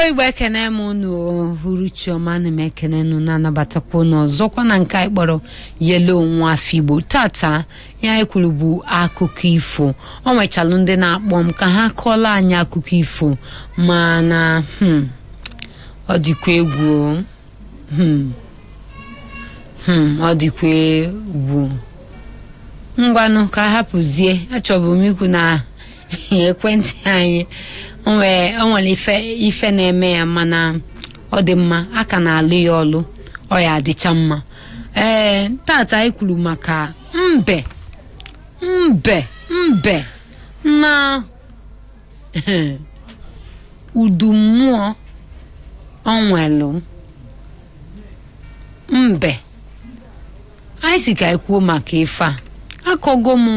igbo ekene m unu hụrụ chioma na m ekene unu na-anabatakwa unu ọzọkwa na nke anyị kpọrọ yelo nwa afọ igbo tata ihe anyị kwuru bụ akụkọ ifo ọ nwechalụ ndị na-akpọ m ka ha kọọla anyị akụkọ ifo mana hmm, ọ dịkwa egwu o. hmm, hmm, ọ dịkwa egwu ngwanụ ka hapụzie achọbụ m ikwu na ekwentị anyị o nwere o nwere ife ife na-eme ya mana ọ dị mma a ka na-alụ ya ọlụ ọ ya adịcha mma ee tata anyị kwuru maka mbe mbe mbe na udu mmụọ ọ nwelụ mbe anyị si ka anyị kwuo maka ife a akọgo m